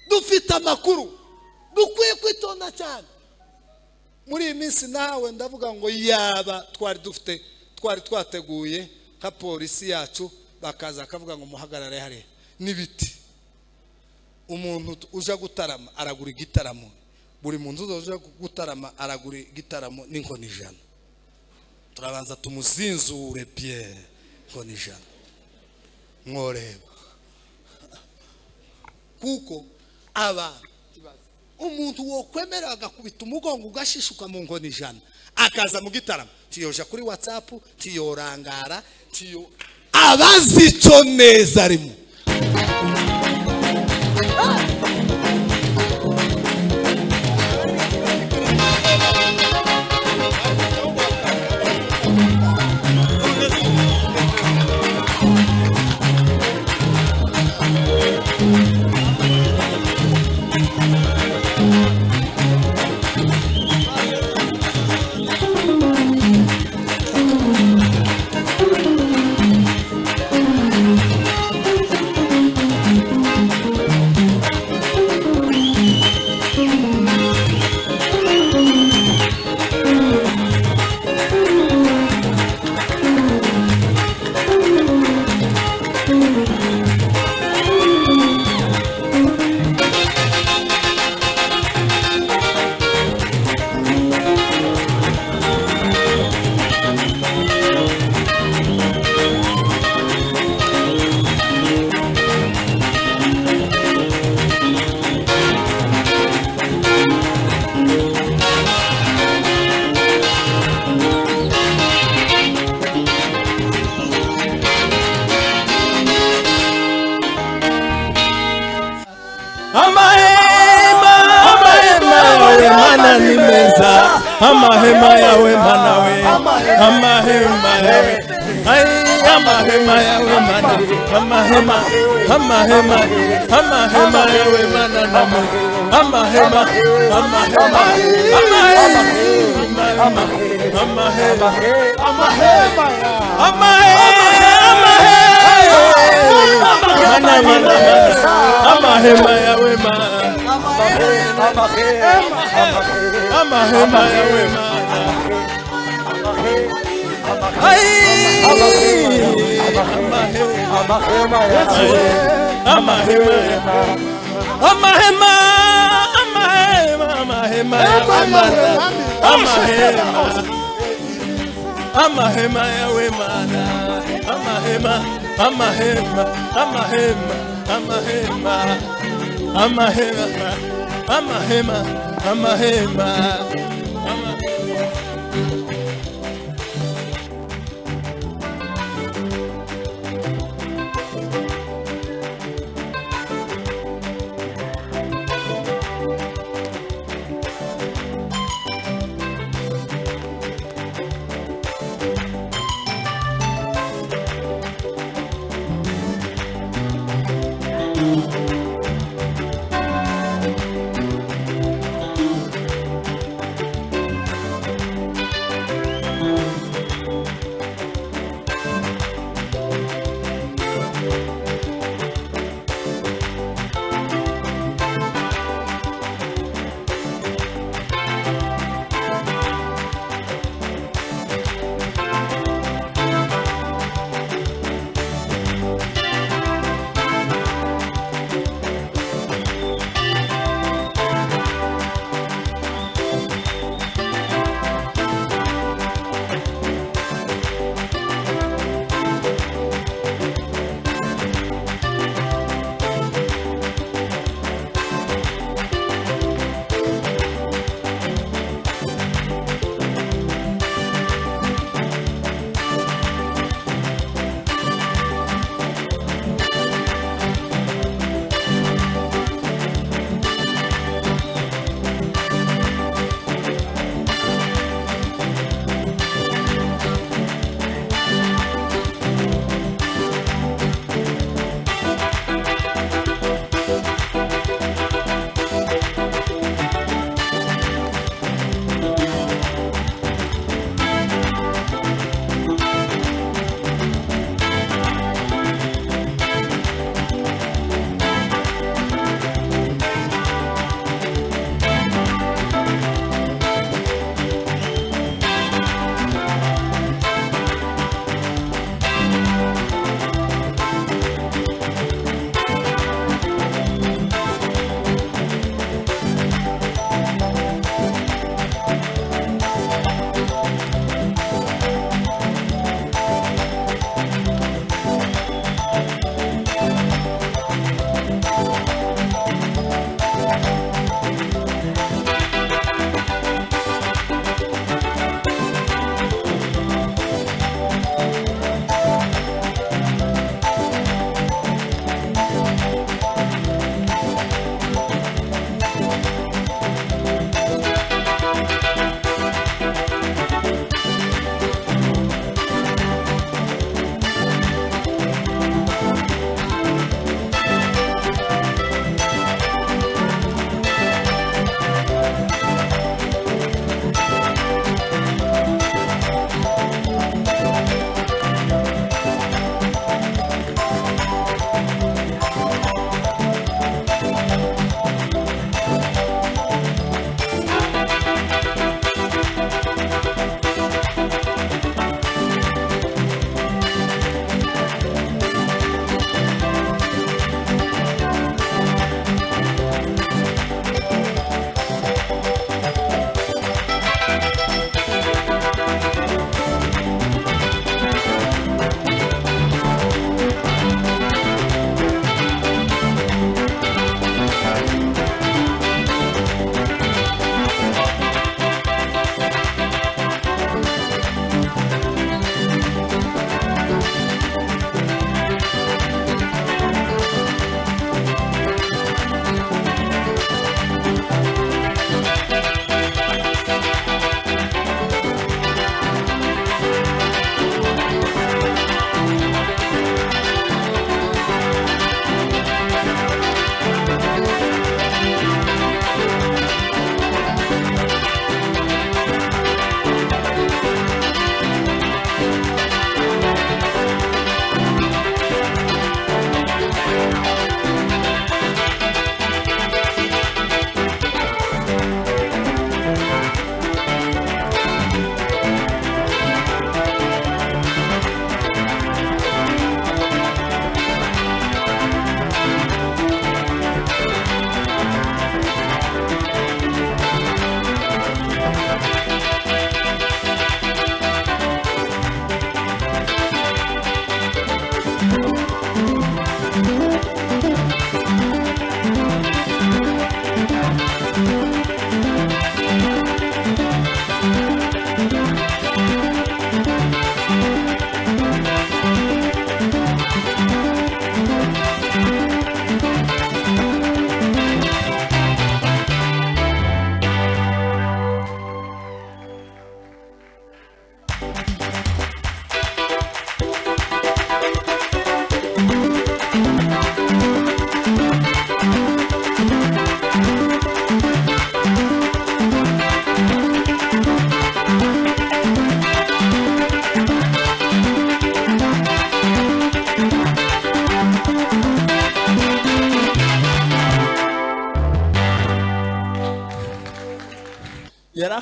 dufite amakuru dukwiye kwitonda cyane muri iyi minsi nawe ndavuga ngo yaba twari dufite twari twateguye nka polisi yacu bakaza akavuga ngo muhagarare hariya n'ibiti umuntu uje gutarama aragura igitaramo buri muntu uje gutarama aragura igitaramo n'inkoni ijana turabanza tumuzinzure piyeri inkoni ijana mworeba kuko abantu umuntu wokwemera agakubita umugongo ugashishuka mu nkoni ijana akaza mu gitaramo tiyoja kuri watsapu tiyorangara tiyo abazi icyo neza arimo amahema amahema yawe mana ni meza amahema yawe mana we amahema yawe ai amahema yawe mana amahema amahema amahema yawe mana namu amahema amahema amahema amahema amahema amahema mana mana mana amahema yawe mana amahema yawe mana ai amahema amahema amahema amahema amahema amahema amahema yawe mana amahema amahema amahema amahema amahema amahema amahema ama-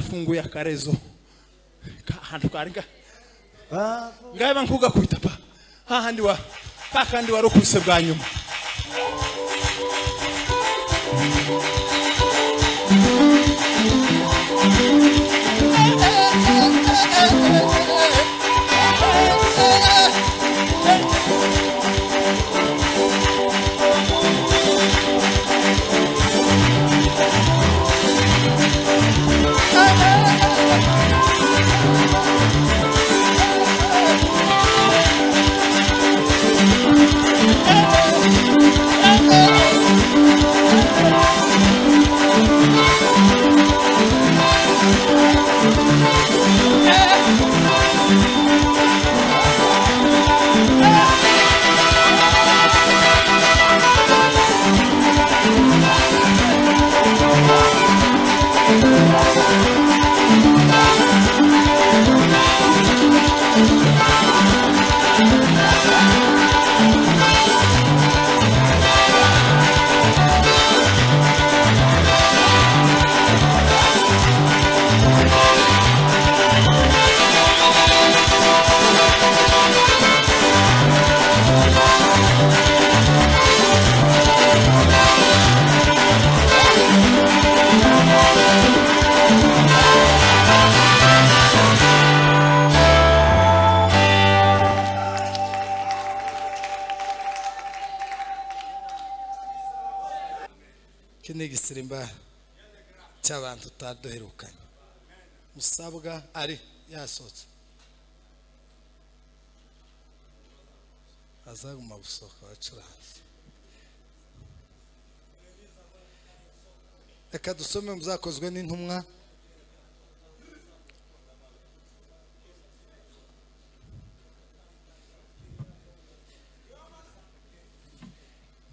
ntunguye akarezo Ka- ahantu karinga ngaba nkugakubita pa hahandi wa hahandi wari ukubise bwa nyuma iki ni igisirimbara cy'abantu utaduherukanye musabwa ari yasohotse azaguma gusohoka abacuranzi reka dusome muzakozwe n'intumwa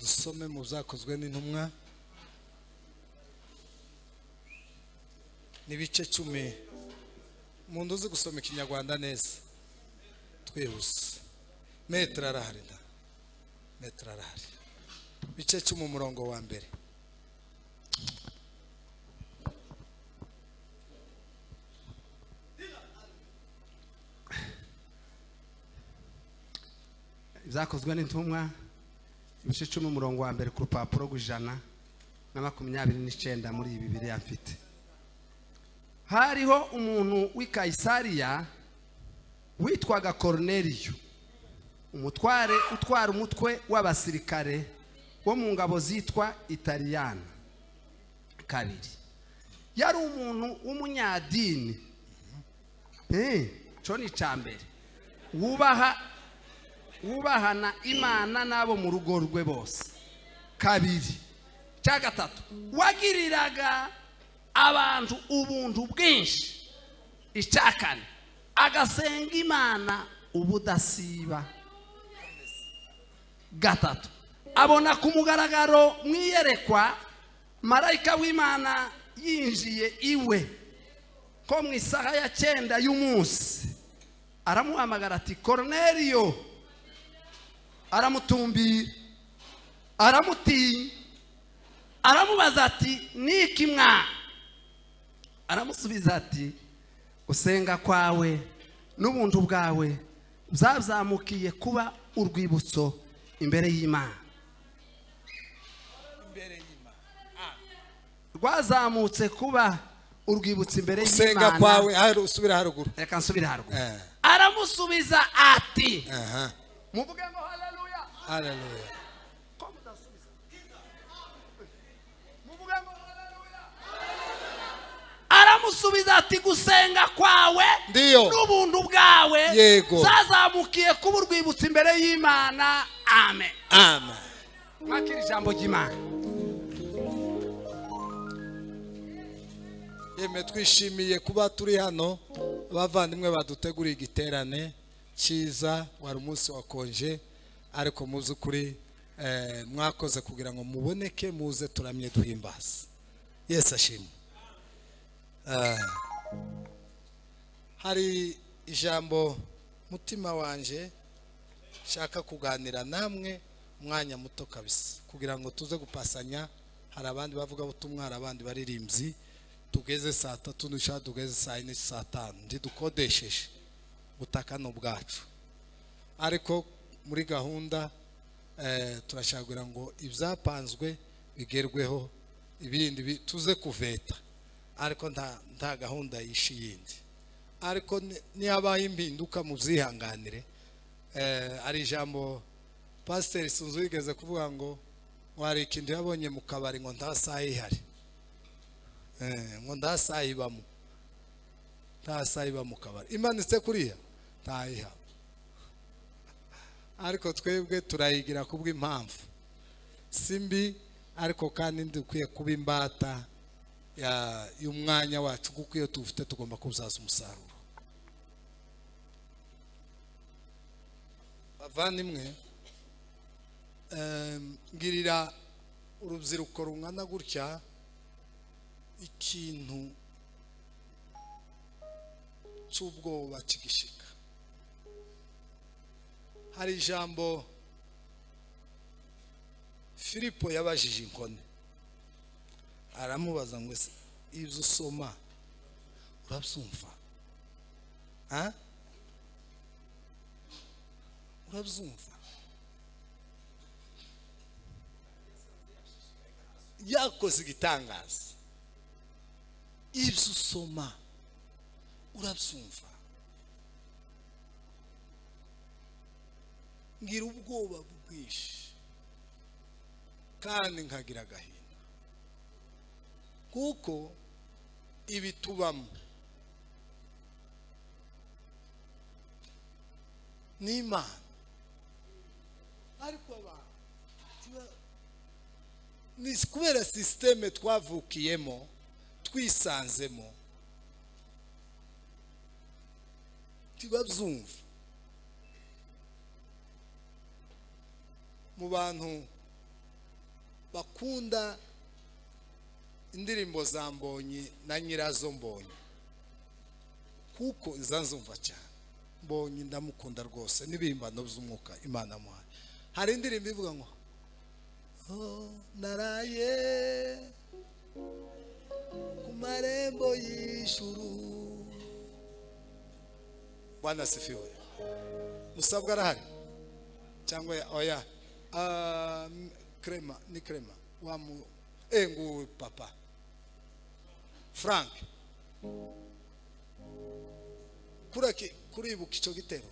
dusome mu byakozwe n'intumwa n'ibice cumi umuntu uzi gusoma ikinyarwanda neza twihuse metero arahari da metero arahari ibice cumi umurongo wa mbere ibyakozwe n'intumwa ibice icumi umurongo wa mbere ku rupapuro rw'ijana na makumyabiri n'icyenda muri iyi bibiri mfite hariho umuntu w'i kayisariya witwaga koroneriyo umutware utwara umutwe w'abasirikare wo mu ngabo zitwa italiyana kabiri yari umuntu w'umunyadini Eh, cyo ni icya mbere wubaha wubahana imana n'abo mu rugo rwe bose kabiri cya gatatu wagiriraga abantu ubuntu bwinshi icya kane agasenga imana ubudasiba gatatu abona ku mugaragaro mu iyerekwa marayika w'imana yinjiye iwe ko mu isaha ya cyenda y'umunsi aramuhamagara ati koroneriyo aramutumbira aramutinya aramubaza ati niki mwana aramusubiza ati usenga kwawe n'ubuntu bwawe byazamukiye kuba urwibutso imbere y'imana rwazamutse kuba urwibutso imbere usenga y'imana kwawe hari usubira haruguru reka nsubire haruguru Eh. aramusubiza ati aha muvuge ngo haleluya haleluya ko mudasubiza muvuge ngo haleluya aramusubiza ati gusenga kwawe Ndiyo. n'ubuntu bwawe Yego. zazamukiye kuba urwibutso imbere y'imana amen amen mwakira ijambo ry'imana yemwe twishimiye kuba turi hano abavandimwe baduteguriye igiterane cyiza wari umunsi wakonje ariko mu by'ukuri eh, mwakoze kugira ngo muboneke muze turamye duhimbaza yesi ashimwe Eh, hari ijambo mutima wanje nshaka kuganira namwe umwanya muto kabisa kugira ngo tuze gupasanya hari abandi bavuga butumwa hari abandi baririmbyi tugeze saa tatu nishaka tugeze saa yine saa tanu ndi dukodesheje ubutaka ni ubwacu ariko muri gahunda eh, turashakira ngo ibyapanzwe bigerweho ibindi bi- tuze kuveta ariko nta nta gahunda yishe yindi ariko ni- nihabaho impinduka muzihanganire eh, hari ijambo pasiteri sunzu yigeze kuvuga ngo ngo hari ikintu yabonye mu kabari ngo nta saha ihari Eh, ngo nta saha ibamo nta saha iba mu kabari imanitse kuriya ntayihaba ariko twebwe turayigira ku bw'impamvu si mbi ariko kandi dukwiye kuba imbata ya- y'umwanya wacu kuko iyo tuwufite tugomba kuzaza umusaruro bavandimwe em, ngirira urubyiruko rungana gutya ikintu cy'ubwoba kigishika hari ijambo filipo yabajije inkone aramubaza ngo ese ibyo usoma urabyumva Ha? urabyumva yakoze igitangaza ibyo usoma urabyumva ngira ubwoba bwinshi kandi nkagira agahinda kuko ibi tubamo n'imana ariko abantu tuba- ni kubera sisiteme twavukiyemo twisanzemo tubabyumva mu bantu bakunda indirimbo za mbonye na nyirazo mbonye kuko izanzumva cyane mbonye ndamukunda rwose n'ibihimbano by'umwuka imana muhaye hari indirimbo ivuga ngo "Oh, naraye ku marembo y'ijuru bwana sifiwe musabwa arahari cyangwa ya- oya Ah, m- krema ni krema wamu engu papa frank kuraki kuribuka icyo gitero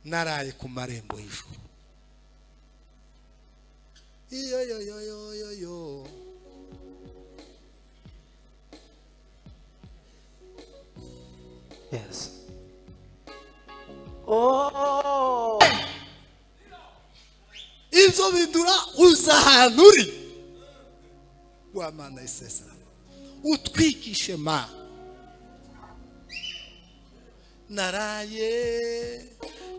naraye ku marembo y'ijuru iyo yo yo yo yo yo Yes. Oh. ibyo bindura uza ahantu uri wa mana isesa utwigishe ma naraye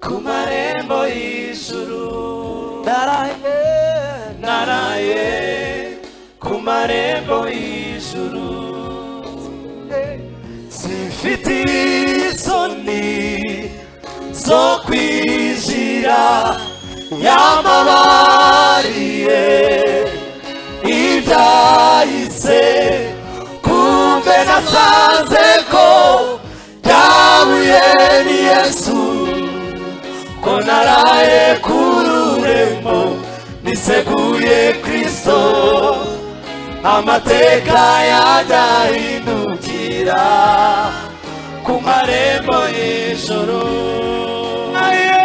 Ku marembo y'ijuru naraye naraye ku marembo y'ijuru simfite isoni zo kwinjira yamabariye ibyahise kumbe nasanze ko byahuye ni yesu ko naraye ku rurembo niseguye kristo amateka yadahindukira ku marembo y'ijoro naraye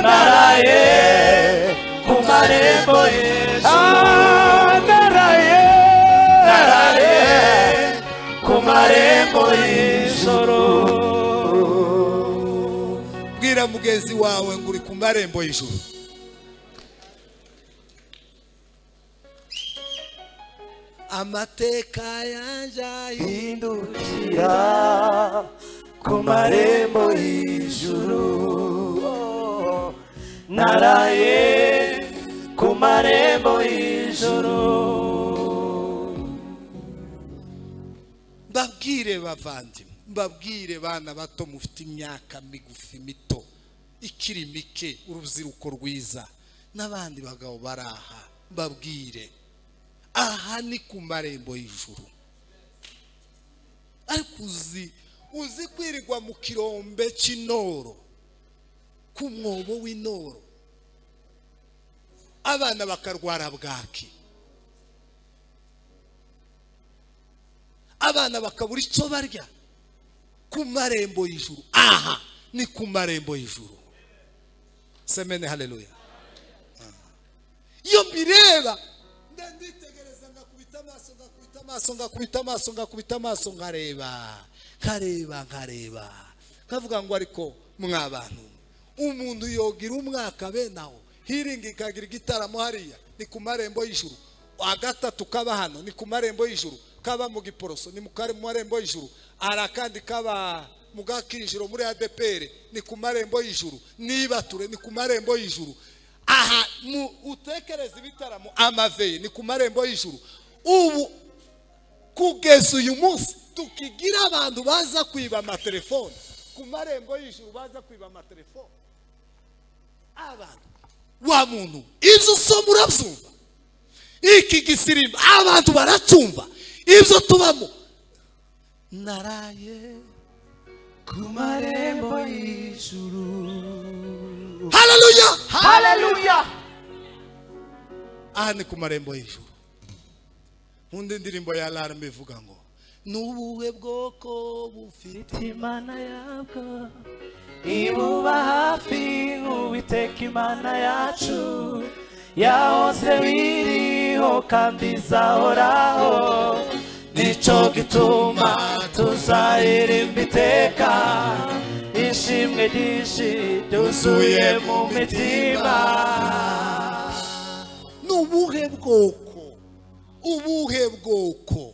naraye ku marembo y'ijoro naraye naraye ku marembo y'ijoro bwira mugenzi wawe ngo uri ku marembo y'ijuru amateka yanjye hindukira ku marembo y'ijuru naraye ku marembo y'ijuru mbabwire bavandimwe mbabwire bana bato mufite imyaka migufi mito ikiri mike urubyiruko rwiza n'abandi bagabo bari aha mbabwire aha ni ku marembo y'ijuru ariko uzi uzi kwirirwa mu kirombe cy'intoro ku mwobo w'intoro abana bakarwara bwaki abana bakabura icyo barya ku marembo y'ijuru aha ni ku marembo y'ijuru semene haleluya iyo mbireba nditegereza ngakubita amaso ngakubita amaso ngakubita amaso ngakubita amaso nkareba nkareba nkareba nkavuga ngo ariko mwa bantu umuntu yogira umwaka benaho hiringi ikagira igitaramo hariya ni ku marembo y'ijuru agatatu kaba hano ni ku marembo y'ijuru kaba mu giporoso ni mu kare mu marembo y'ijuru hari akandi kaba mu gakinjiro muri adeperi ni ku marembo y'ijuru nibature ni ku marembo y'ijuru aha mu utekereza ibitaramo amaveye ni ku marembo y'ijuru ubu kugeza uyu munsi tukigira abantu baza kwiba amatelefone ku marembo y'ijuru baza kwiba amatelefone abantu wa muntu ibyo usoma urabyumva iki gisirimba abantu baracyumva ibyo tubamo naraye ku marembo y'ijuru haleluya haleluya aha ni ku marembo y'ijuru nkunda indirimbo ya larme ivuga ngo ni ubuhe bwoko bufite imana yabwo ibuba hafi nk'uwiteka imana yacu yahose biriho kandi izahoraho nicyo gituma tuzaririmba iteka ishimwe ryinshi ryuzuye mu mitima ni ubuhe bwoko ubuhe bwoko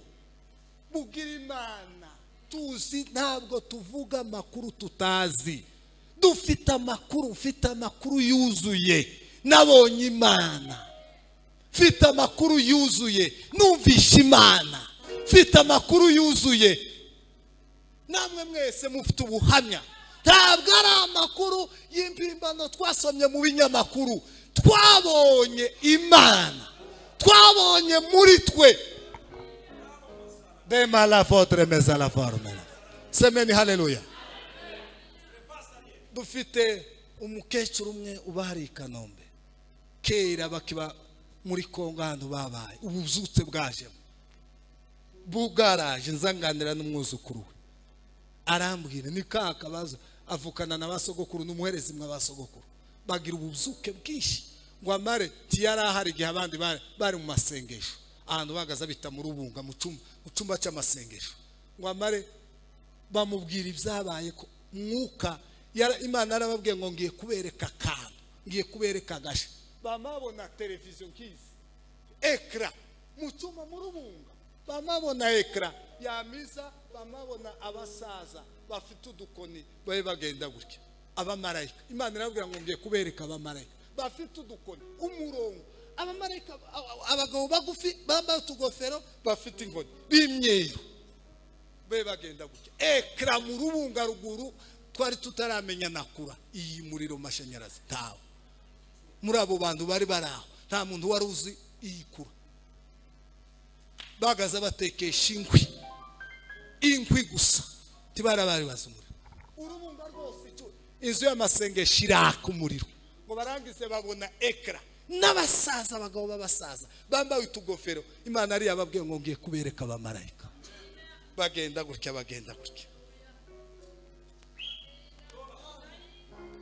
bugira imana tuzi ntabwo tuvuga amakuru tutazi dufite amakuru mfite amakuru yuzuye nabonye imana mfite amakuru yuzuye numvishe imana mfite amakuru yuzuye namwe mwese mufite ubuhamya ntabwo ari amakuru y'impimbano twasomye mu binyamakuru twabonye imana twabonye muri twe dema la fotre meza la formula semeni haleluya dufite umukecuru umwe uba hari i kanombe kera bakiba muri kongo ahantu babaye ubuzutse bwajemo bugaraje nzanganira n'umwuzukuru we arambwira ni ka kabazo avukana na ba sogokuru n'umuherezi mwa ba sogokuru bagira ubuzuke bwinshi ngo amare tiyari ahari igihe abandi bari bari mu masengesho ahantu bahagaze bita mu rubunga mu cyumba mu cyumba cy'amasengesho ngo amare bamubwira ibyabaye ko mwuka yara- imana yarababwiye ngo ngiye kubereka akantu ngiye kubereka agasha bamabona televiziyo nk'izi ekara mu cyuma mu rubunga bamabona ekara yamiza bamabona abasaza bafite udukoni babe bagenda gutya abamarayika imana irababwira ngo ngiye kubereka abamarayika bafite udukoni umurongo abamarayika a- a- abagabo bagufi bambaye utugofero bafite inkoni b'imyeru be bagenda gutya ekara mu rubunga ruguru twari tutaramenya nakura iyi muriro mashanyarazi ntawe muri abo bantu bari bari aho nta muntu wari uzi iyi kura bahagaze batekesha inkwi inkwi gusa tibara bari bazi umuriro urubunga rwose icyo- inzu y'amasengesho iraka umuriro ngo barangize babona ekara n'abasaza abagabo b'abasaza bambaye utugofero imana ariyo yababwiye ngo ngiye kubereka abamarayika bagenda gutya bagenda gutya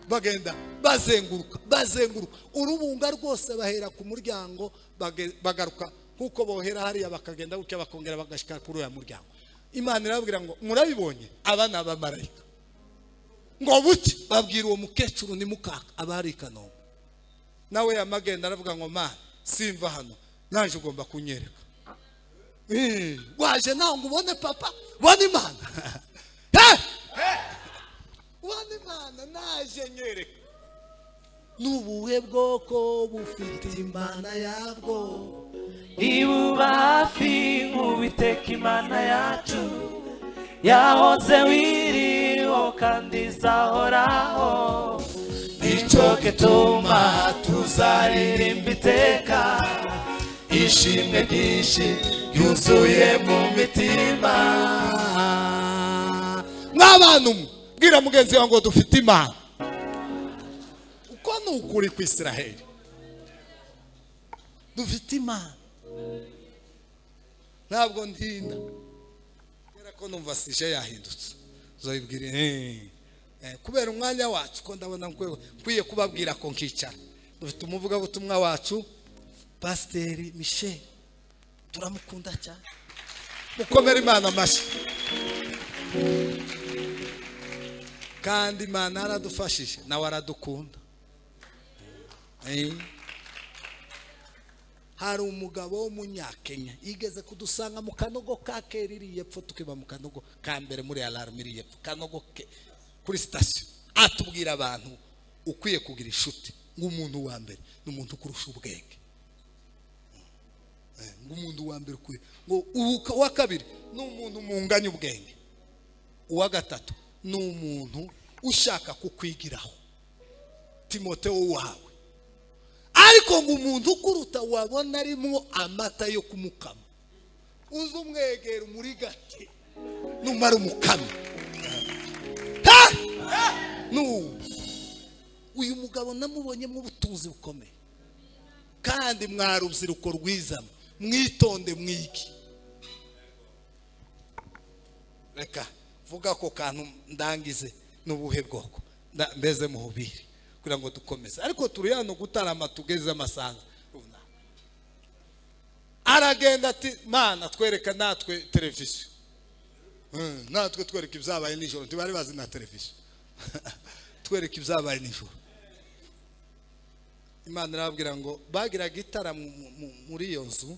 bagenda bazenguruka bazenguruka urubunga rwose bahera ku muryango bage- bagaruka nk'uko bohera hariya bakagenda gutya bakongera bagashyika kuri uriya muryango imana irababwira ngo murabibonye aba ni abamarayika ngo buke babwira uwo mukecuru ni mukaka aba hari i kanombe nawe yamagenda aravuga ngo ma simva hano naje ugomba kunyereka Eh, waje nawe ngo ubone papa ubone imana Eh! ubone imana naje nyereka ni ubuhe bwoko bufite imana yabwo ibuba hafi nk'uwiteka imana yacu yahoze wiriho kandi izahoraho nicyo gituma tuzaririmba iteka ishimwe ryinshi ryuzuye mu mitima mw'abantu mwe bwira mugenzi wawe ngo dufite imana uko ni ukuri ku israheli dufite imana ntabwo ntinda kubera ko numva sije yahindutse uzayibwire "Eh, eh, kubera umwanya wacu ko ndabona nkwe- nkwiye kubabwira ko nkicara dufite umuvugabutumwa wacu pasiteri michel turamukunda cyane mukomere imana amashyi kandi imana yaradufashije nawe aradukunda Eh. hari umugabo w'umunyakenya yigeze kudusanga mu kanogo ka kera iri yepfo tukiba mu kanogo ka mbere muri alarm iri yepfo kanogo ke kuri sitasiyo atubwira abantu ukwiye kugira inshuti nk'umuntu wa mbere ni umuntu kurusha ubwenge Eh, nk'umuntu wa mbere ukwiye ngo uwu- uwa kabiri ni umuntu munganya ubwenge uwa gatatu ni umuntu ushaka kukwigiraho timoteo wawe ariko ngo umuntu ukuruta wabona arimo amata yo kumukama uze umwegera muri gake numara umukama Ha! Nuwo. uyu mugabo namubonyemo ubutunzi bukomeye kandi mwa rubyiruko rwiza mwe, mwitonde mwigi reka vuga ako kantu ndangize n'ubuhe bwoko nda- mbeze mu bubiri kugira ngo dukomeze ariko turi hano gutarama tugeze amasaha runaka aragenda ati mana twereka natwe televiziyo Mm, natwe twereka ibyabaye nijoro ntibari bazi na televiziyo twereka ibyabaye nijoro imana irababwira ngo bagiraga itara mu- mu- mu- muri iyo nzu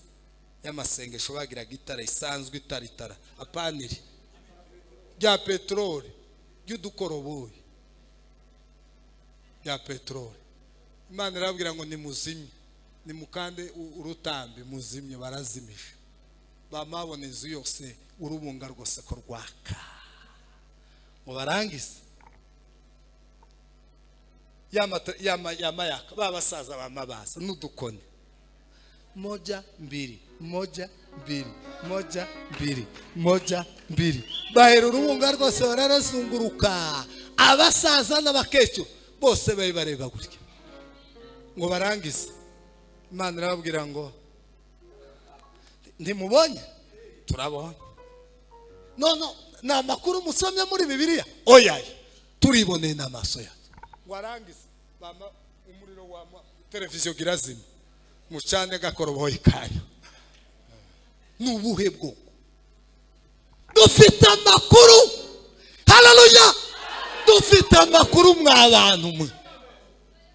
y'amasengesho bagiraga itara isanzwe itara itara apaniri rya peteroli ry'udukoroboyi rya peteroli imana irababwira ngo nimuzimye nimukande u- urutambi muzimye barazimije bamabona inzu yose urubunga rwose ko rwaka ngo barangize yama ta- yama- yama yaka ba basaza bamabaza n'udukoni moja mbili moja mbili moja mbili moja mbili bahera urubunga rwose bararazunguruka abasaza n'abakecuru bose bari bareba gutya ngo barangize imana irababwira ngo ntimubonye turabonye none ni amakuru musomye muri bibiliya oya turiboneye n'amaso yacu warangize mama umuriro wama televiziyo girazima mucane gakoroboyi kanyu ni ubuhe bwoko dufite amakuru hararuya dufite amakuru mwa bantu mwe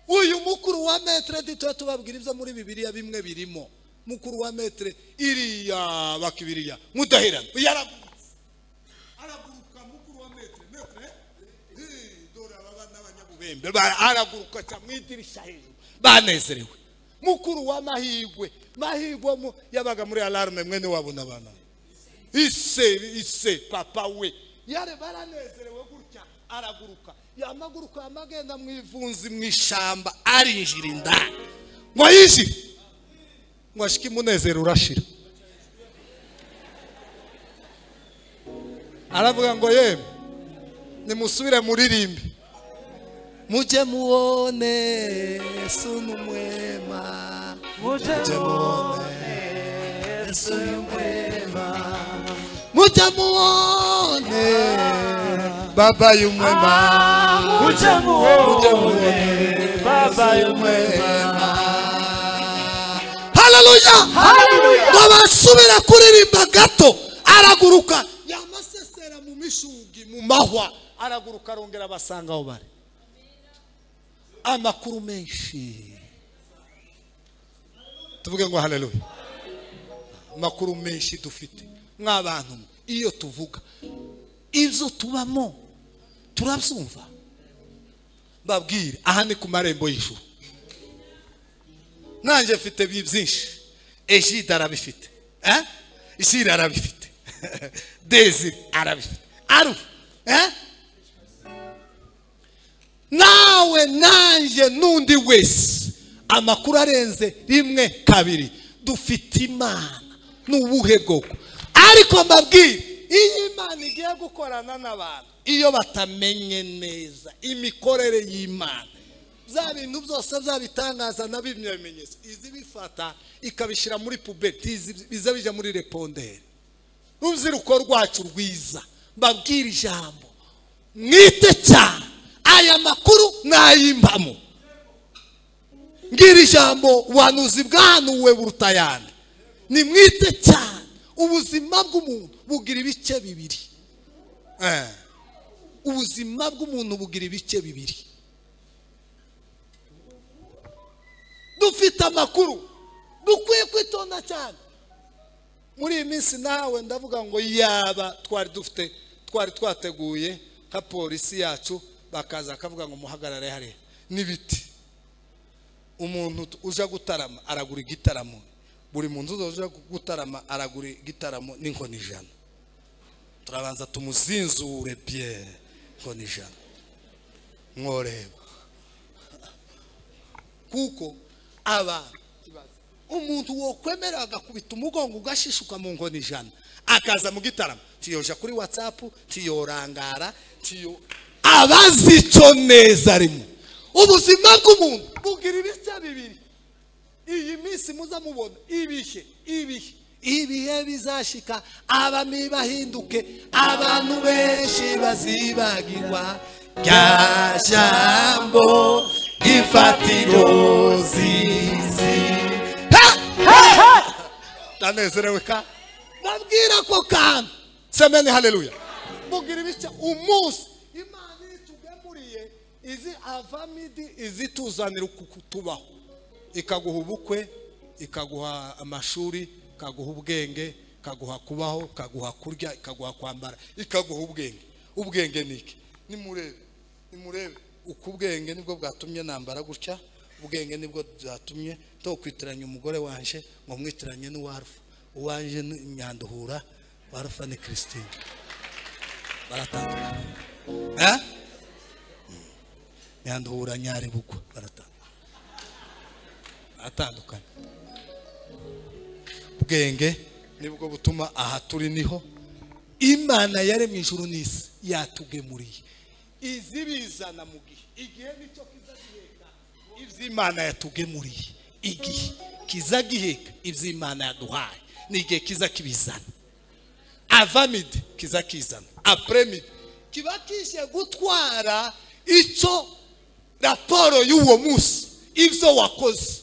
uyu mukuru wa metere dutoya tubabwira ibyo muri bibiliya bimwe birimo mukuru wa metere iriya bakibiriya mudahirana yaragurutse araguruka mukuru wa metere metere eh, dore aba bana b'abanyabubembe ba- araguruka cyane mu idirishya hejuru banezerewe mukuru wa mahigwe mahigwe mu- yabaga muri alarme mwene wabo n'abana ise ise papa we yare baranezerewe gutya araguruka yamaguruka yamagenda mu ivunzi mu ishamba arinjira indani ngo yinjire ngo ashike umunezero urashira aravuga ngo yemwe nimusubire muririmbe mujye mubone yesu ni umwema muje mujye mubone yesu y'umwema mujye mubone baba y'umwema muje mujye muwone mubone baba y'umwema Hallelujah. haleluya ngo basubira kuririmba gato araguruka yamasesera mu mishugi mu mahwa araguruka arongera abasanga aho bari amakuru menshi tuvuge ngo haleluya amakuru menshi dufite mw'abantu mwe, iyo tuvuga ibyo tubamo turabyumva babwire aha ni ku marembo y'ijuru nanjye mfite bi- byinshi ejide arabifite eh? isire arabifite dezire arabifite arufu eh? nawe nanjye n'undi wese amakuru arenze rimwe kabiri dufite imana ni ubuhe bwoko ariko mbabwire iyo imana igiye gukorana n'abantu iyo batamenye neza imikorere y'imana bya bintu byose byabitangaza na bimwe bimenyetso izi bifata ikabishyira muri puberi biza bijya muri reponderi ruziruko rwacu rwiza mbabwira ijambo mwite cyane aya makuru nayimbamo ngira ijambo ubuhanuzi bwanuwe buruta ayandi ni mwite cyane ubuzima bw'umuntu bugira ibice bibiri Eh. ubuzima bw'umuntu bugira ibice bibiri dufite amakuru dukwiye kwitonda cyane muri iyi minsi nawe ndavuga ngo yaba twari dufite twari twateguye nka polisi yacu bakaza bakavuga ngo muhagarare hariya n'ibiti umuntu uje gutarama aragura igitaramo buri muntu uje gutarama aragura igitaramo n'inkoni ijana turabanza tumuzinzure byere inkoni ijana mworeba kuko abantu umuntu wokwemera agakubita umugongo ugashishuka mu nkoni ijana akaza mu gitaramo tiyoja kuri watsapu tiyorangara tiyo abazi icyo neza arimo ubuzima bw'umuntu bugira ibice bibiri iyi minsi muza mubona ibihe ibihe ibihe bizashika abami bahinduke abantu benshi bazibagirwa rya jambo ifatiro z'isi ndanezerewe ka ndabwira ko kandi semeni haleluya mubwira ibice umunsi imana iri tugemuriye izi avamidi izi tuzanira uku kutubaho ikaguha ubukwe ikaguha amashuri ikaguha ubwenge ikaguha kubaho ikaguha kurya ikaguha kwambara ikaguha ubwenge ubwenge ni iki nimurebe nimurebe uku ubwenge nibwo bwatumye nambara gutya ubwenge nibwo bwatumye tokwitiranya umugore wanje ngo mwitiranye n'uwarufa uwanje ni nyanduhura warufa ni christine baratandukana Eh? Mm. nyanduhura nyaribugwa baratandukana baratandukana ubwenge nibwo butuma aha turi niho imana yaremye ijuru n'isi yatugemuriye izi bizana mu gihe igihe nicyo kiza giheka iby'imana yatugemuriye igihe kiza giheka iby'imana yaduhaye ni igihe kiza kibizana avamide kiza kizana apremide kiba kije gutwara icyo raporo y'uwo munsi ibyo wakoze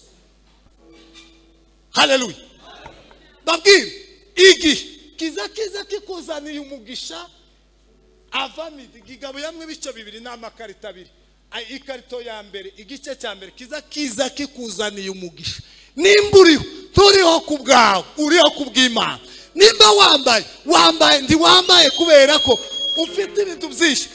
haleluya babwire igihe kiza kiza kikuzaniye umugisha avamidi gigabuyemo ibice bibiri n'amakarita abiri Ay, ikarito ya mbere igice cya mbere kiza kiza kikuzaniye umugisha nimba uriho nturiho ku bwawe uriho ku bw'imana nimba wambaye wambaye ntiwambaye kubera ko ufite ibintu byinshi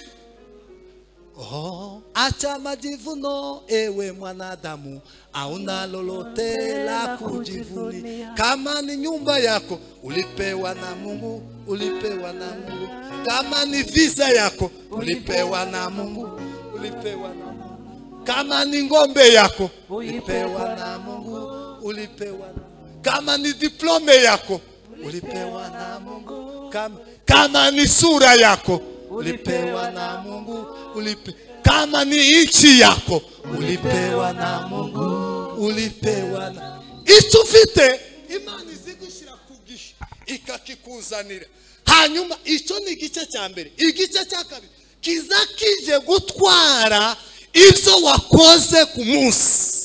Oh, acha majivuno ewe mwanadamu, auna lolote la kujivunia. Kama ni nyumba yako ulipewa na Mungu, ulipewa na Mungu. Kama ni visa yako ulipewa na Mungu, ulipewa na Mungu. Kama ni ng'ombe yako ulipewa na Mungu, ulipewa na Mungu. Kama ni diplome yako ulipewa na Mungu. Kama, kama ni sura yako ulipewa na Mungu ulipe, kama ni nchi yako ulipewa na Mungu, ulipewa na icyo ufite imana izigushyira ku gihe ikakikuzanira. Hanyuma icyo ni igice cya mbere, igice cya kabiri kiza kije gutwara ibyo wakoze ku munsi.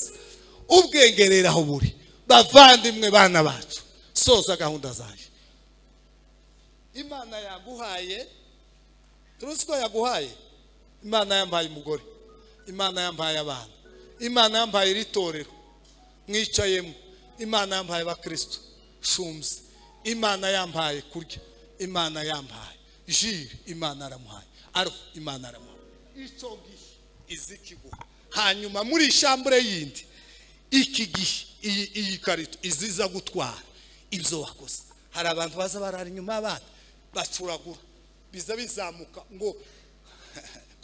Ubwenge rero aho buri, bavandimwe bana bacu, soza gahunda zaje. Imana yaguhaye turuzi ko yaguhaye imana yampaye umugore imana yampaye abana imana yampaye iri torero mwicayemo imana yampaye abakristo shumzi imana yampaye kurya imana yampaye jire imana aramuhaye arufu imana aramuhaye icyo gihe izi kiguha hanyuma muri ishambure yindi iki gihe iyi iyi karito iziza gutwara ibyo wakoze hari abantu baza barara inyuma y'abana bacuragura biza bizamuka ngo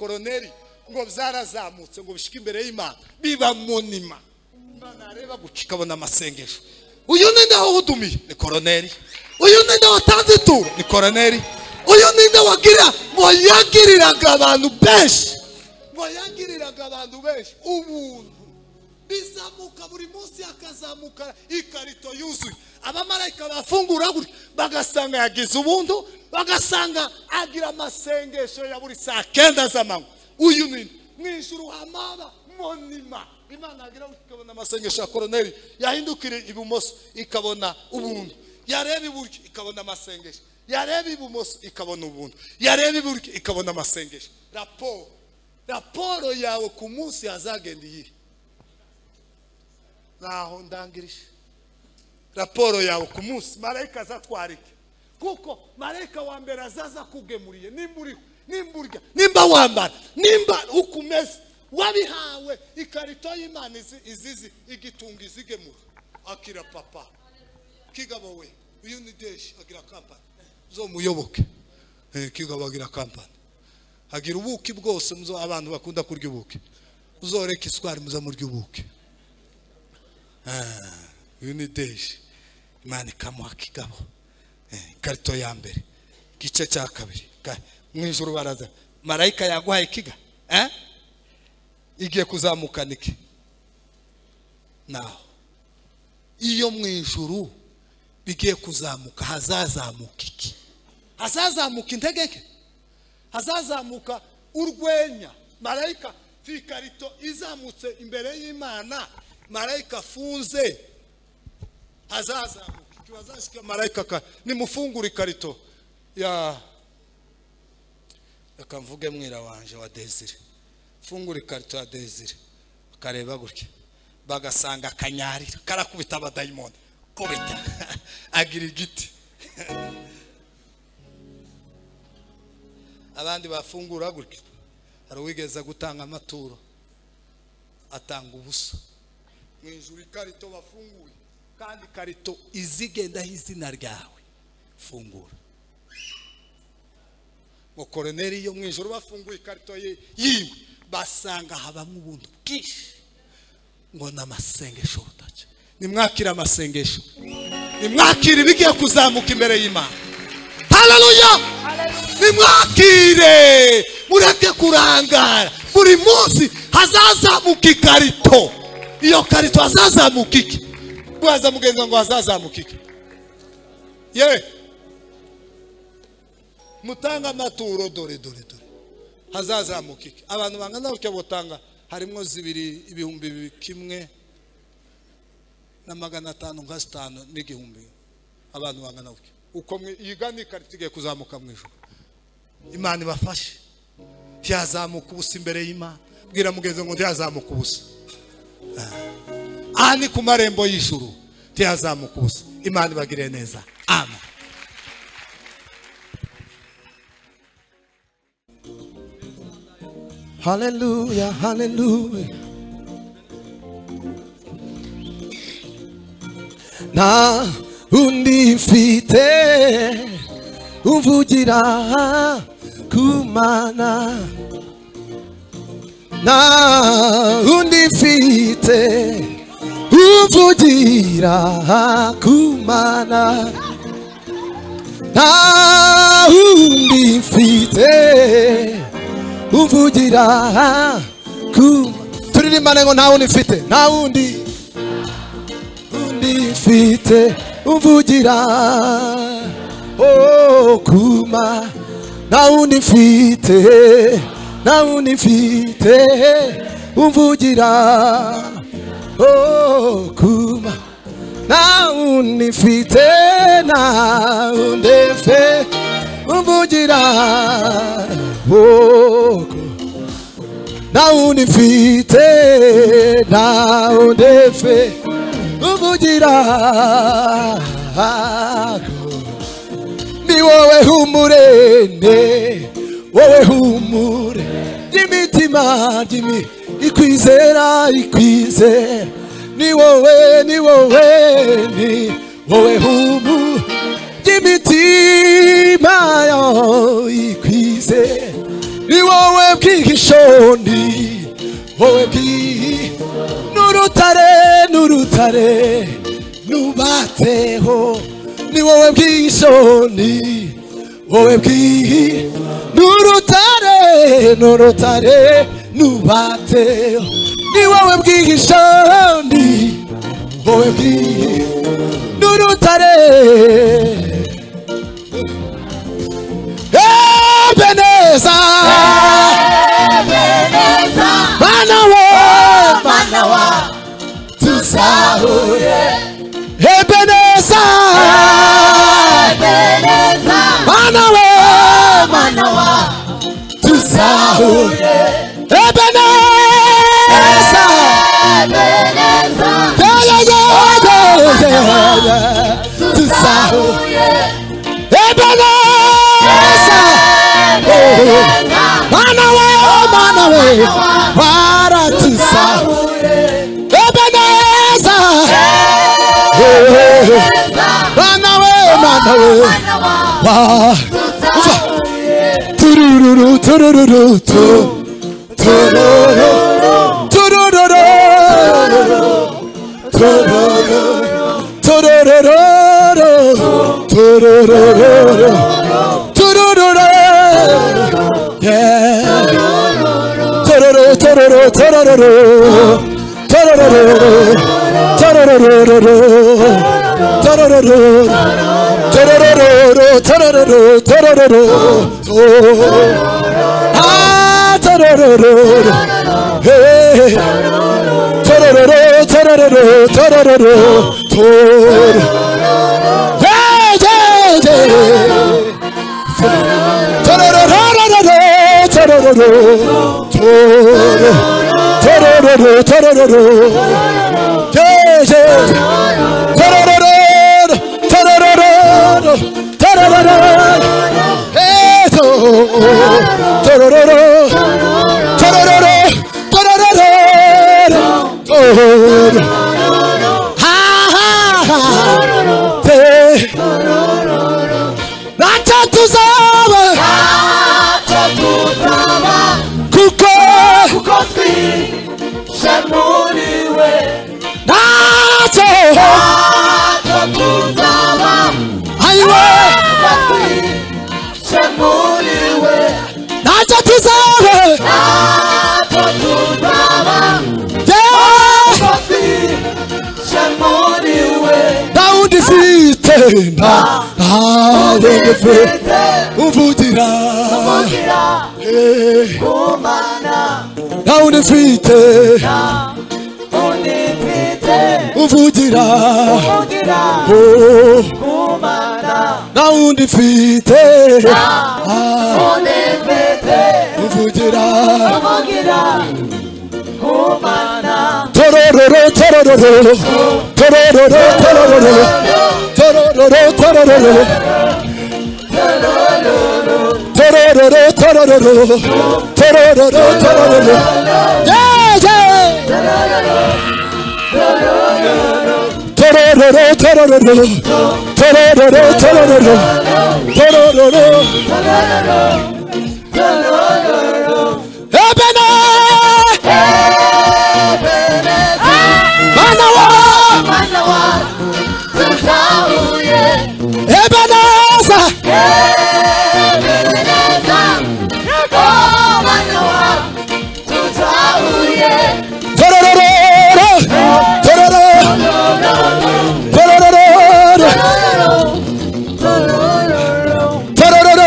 koroneri ngo byarazamutse ngo bishike imbere y'imana biba munima imana yareba guca ikabona amasengesho uyu ni nawe uhudumiye ni koroneri uyu ni nawe utanze ituro ni koroneri uyu ninde wagirira ngo yagiriraga abantu benshi ngo yagiriraga abantu benshi ubuntu bizamuka buri munsi hakazamuka ikarito yuzuye abamarayika bafungura gutya bagasanga yagize ubuntu bagasanga agira amasengesho ya buri saa kenda z'amanywa uyu nini mu ijuru hamaba monima imana agira gutya ikabona amasengesho ya koroneri yahindukira ibumoso ikabona ubuntu yareba iburyo ikabona amasengesho yareba ibumoso ikabona ubuntu yareba iburyo ikabona amasengesho raporo raporo yawe ku munsi hazagenda iyihe ntaho ndangirije raporo yawe ku munsi marayika azatwarike kuko marayika wa mbere azaza kugemuriye nimba uriho nimba urya nimba wambara nimba uko umeze wabihawe ikarito y'imana izi- izizi igitunga izigemura akira papa kigabo we uyu ni deshi agira kampani uzomuyoboke Eh, kigabo agira kampani agira ubuki bwose muzo abantu bakunda kurya ubuki uzoreka isukari muza murya ubuki uyu ni deje imana ikamuha akigabo Eh, ikarito ya mbere igice cya kabiri Ka- mu ijoro baraza marayika yaguhaye ikiga eh? igiye kuzamukana iki naho iyo mu ijuru bigiye kuzamuka hazazamuka iki hazazamuka integeke hazazamuka urwenya marayika ku ikarito izamutse imbere y'imana marayika afunze hazazamuka igihe hazashyika marayika aka nimufungure ikarito ya reka mvuge mwira wanje wa desire fungura ikarito ya desire bakareba gutya bagasanga akanyarira karakubita abadayimoni kubita agira igiti abandi bafungura gutya hari uwigeze gutanga amaturo atanga ubusa mu ijuru ikarito bafunguye kandi ikarito izigendaho izina ryawe fungura ngo koroneri yo mu ijuru bafunguye ikarito ye yiwe basanga habamo ubuntu bwinshi ngo ni amasengesho rudaca nimwakire amasengesho nimwakire ibigiye kuzamuka imbere y'imana hararuya nimwakire mureke kurangara buri munsi hazazamuka ikarito iyo karito hazazamuka iki bwaza mugenza ngo hazazamuka iki yewe mutanga amaturo dore dore dore hazazamuka iki abantu bangana gutya butanga harimo zibiri ibihumbi bibiri kimwe na magana atanu nka zitanu n'igihumbi abantu bangana gutya uko mwi- yigana ikarita igiye kuzamuka mu ijoro imana ibafashe ntiyazamuka ubusa imbere y'imana bwira mugenzi ngo ntiyazamuka ubusa aha ni ku marembo y'ijuru ntiyazamuka ubusa imana ibagire neza amen Hallelujah, hallelujah. Nta undi mfite uvugira ku mana. Nta undi mfite uvugira ku mana. Nta undi mfite uvugira ku turirimbane ngo nta wundi mfite nta wundi undi mfite uvugira oh, kuma nta wundi mfite nta wundi mfite uvugira oh, kuma nta wundi mfite nta wundi mfite uvugira oh, kuma nauni mfite naunde fe uvugira ni wowe humurene wowe humure ry'imitima ry'imi ikwizera ikwizera ni wowe ni wowe ni wowe humu ry'imitima yo ikwizera ni wowe bw'igishoni wowe bw'iyi n'urutare n'urutare nubatseho ni wowe bw'igishoni wowe bwihi n'urutare n'urutare n'ubate ni wowe bwihishandi wowe bwihi n'urutare ebeneza bana wo bana wa tusahuye ebeneza bana wo bana wa tusahuye ebeneza yeah yeah yeah yeah yeah yeah tusahuye ebeneza bana wo bana we bara tusahuye Ebeneza. Bana we, bana we. Wa. Ufa. Turururu, turururu, tu. Tururu. Turururu. Tururu. Turururu. Turururu. Turururu. Yeah. Tororo, tororo, tororo. Tororo. Tororo. Tororo. Tororo. Tororo. Tororo. Oh. Ah, tororo. Hey. Tororo, tororo, tororo. Tororo. Hey, hey, hey. Tararararara, tararara, toro, tararara, tararara, yeah, yeah. Tararara, tararara, tararara, eh, to- tararara, tararara, tararara, toro. Ha, ha, ha. Te- Acha tuzaba kuko nacho aiwe nacho tuzaba yeah Daudi fite na awe fite uvugira eh Daudi fite uvugira oh Daudi fite ah uvugira Torororo, torororo, torororo, torororo, torororo, torororo. Torororo, torororo, torororo, torororo. Yeah, yeah. Torororo, torororo, torororo, torororo, torororo. Ebene, manawa. Ebenezer, torororo, torororo, torororo,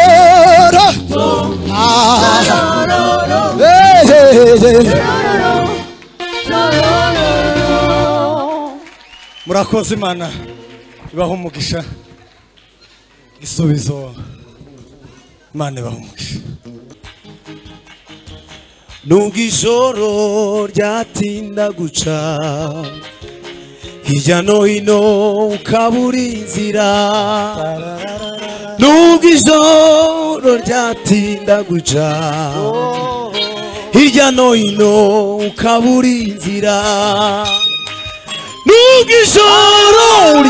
torororo. Ah, hey, hey, hey. murakoze imana ibaha umugisha igisubizo imana ibaha umugisha nubwo ijoro ryatinda guca hirya no hino ukabura inzira nubwo ijoro ryatinda guca hirya no hino ukabura inzira nubwo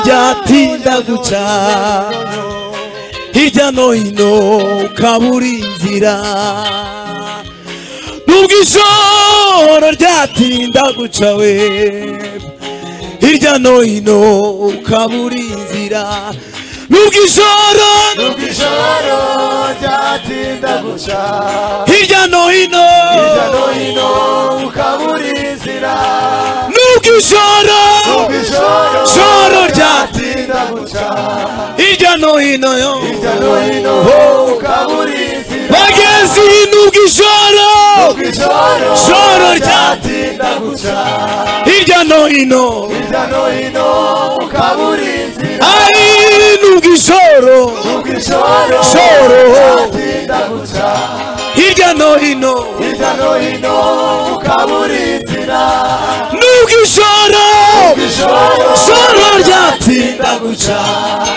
ijoro ryatinda guca hirya no hino ukabura inzira nubwo ijoro ryatinda guca we hirya no hino ukabura inzira nubwo ijoro nubwo ijoro ryatinda guca hirya no hino hirya no hino ukabura inzira nubwo ijoro nubwo ijoro Joro rya- ryatinda guca hirya no hino yo hirya no hino ukabura inzira bagezi nubwo ijoro nubwo ijoro Joro rya- ryatinda guca hirya no hino hirya no hino ukabura inzira ari nubwo ijoro nubwo ijoro Joro. ryatinda guca hirya no hino hirya no hino ukabura inzira nubwo ijoro nubwo ijoro Joro ryatinda ryatinda guca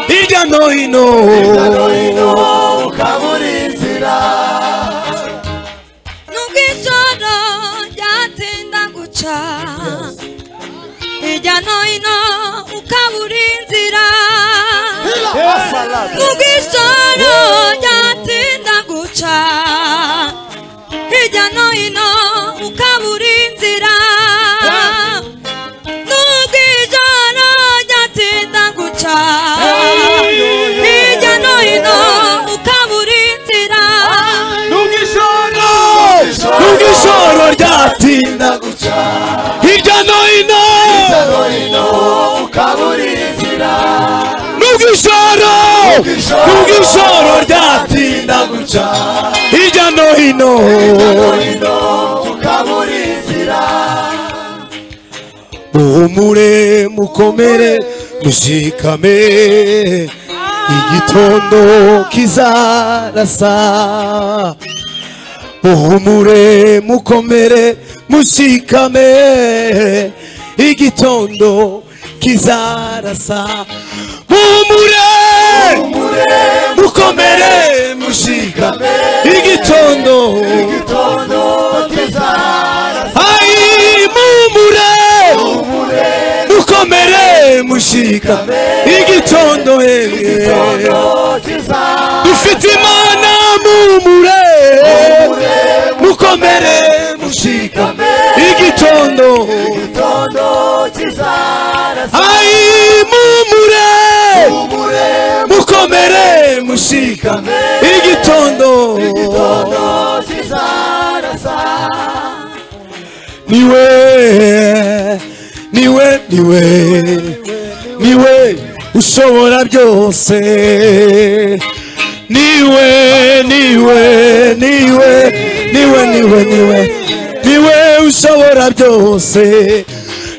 hirya no hino ukabura inzira nubwo ijoro ryatinda guca hirya no hino ukabura inzira nubwo ijoro ryatinda guca hirya no hino ukabura inzira nubwo ijoro ryatinda guca hirya no hino ukabura inzira nubwo ijoro nubwo ijoro ryatinda guca hirya no hino no hino ukabura inzira nubwo ijoro nubwo ijoro ryatinda guca hirya no hino no hino ukabura inzira muhumure mukomere mushikame igitondo kizarasa muhumure mukomere mushikame igitondo kizarasa muhumure mukomere mushikame igitondo igitondo kizara Ai mumure mukomere mushikame igitondo igitondo eh kizara dufite imana mumure mukomere mushikame igitondo igitondo kizara ai mumure ubure mukomere mushikame igitondo igitondo kizara niwe niwe niwe niwe ushobora byose niwe niwe niwe niwe niwe niwe niwe ushobora byose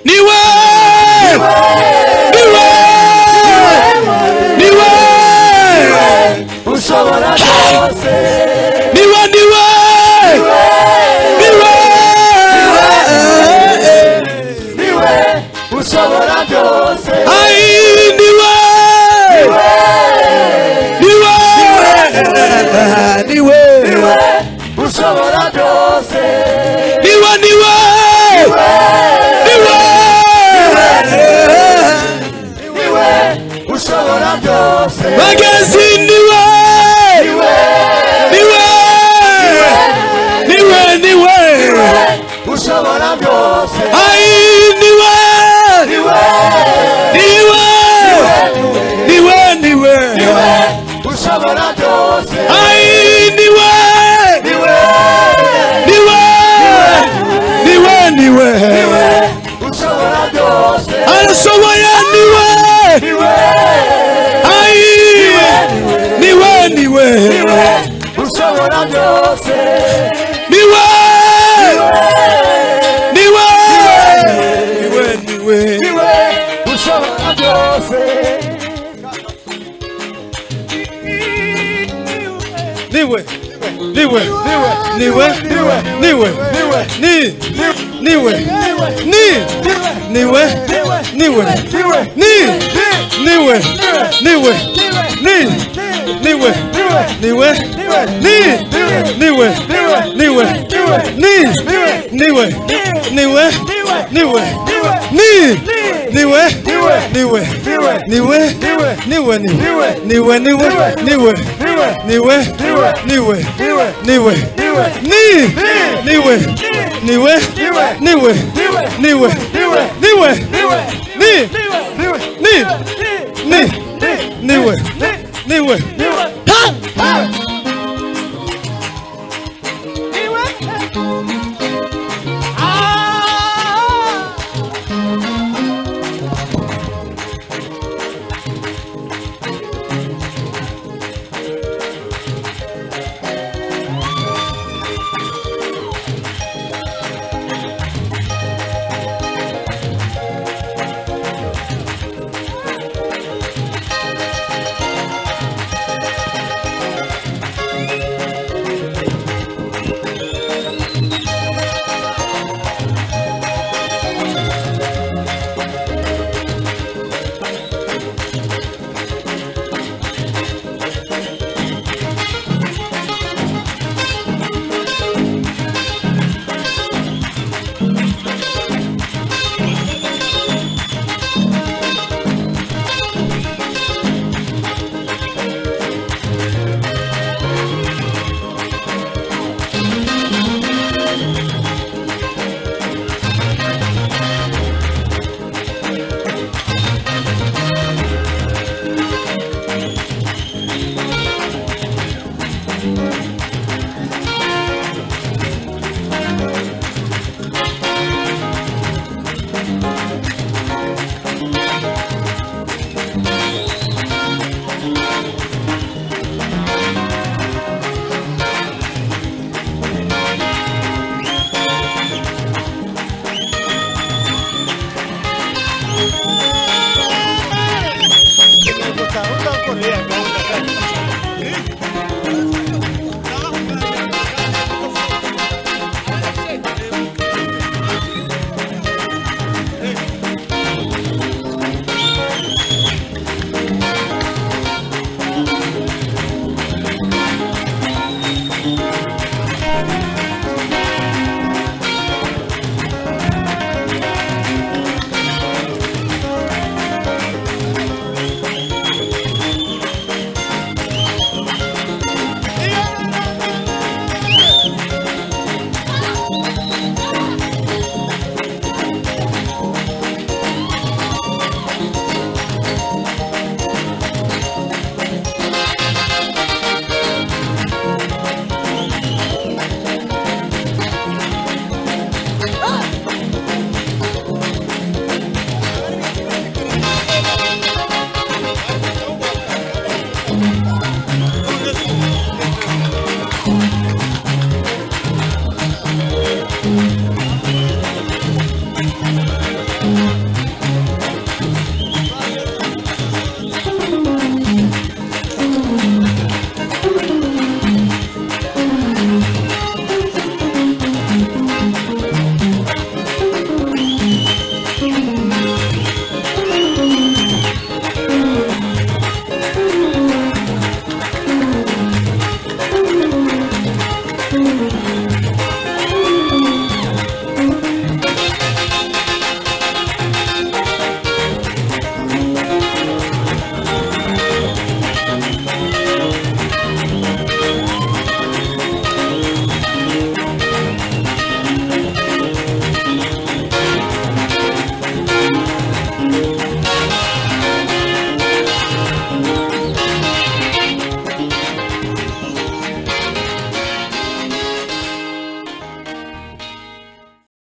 niwe niwe niwe ushobora byose niwe niwe niwe niwe ushobora byose Ai, niwe! Niwe! Niwe! niwe ushobora byose Niwe, niwe! Niwe! niwe ushobora byose Bagezi, niwe! Niwe! Niwe, niwe! ushobora byose Ai, niwe! niwe Niwe! Niwe, niwe! niwe ushobora byose Ai, niwe! niwe niwe niwe niwe niwe ushobora byose arashoboye niwe niwe ayi niwe niwe niwe ushobora byose niwe niwe niwe niwe niwe ushobora byose niwe niwe niwe niwe ni niwe ni niwe niwe ni niwe niwe ni niwe niwe ni niwe niwe ni niwe niwe niwe ni niwe niwe niwe niwe niwe niwe niwe niwe niwe niwe ni niwe niwe niwe niwe niwe ni ni ni niwe niwe niwe ha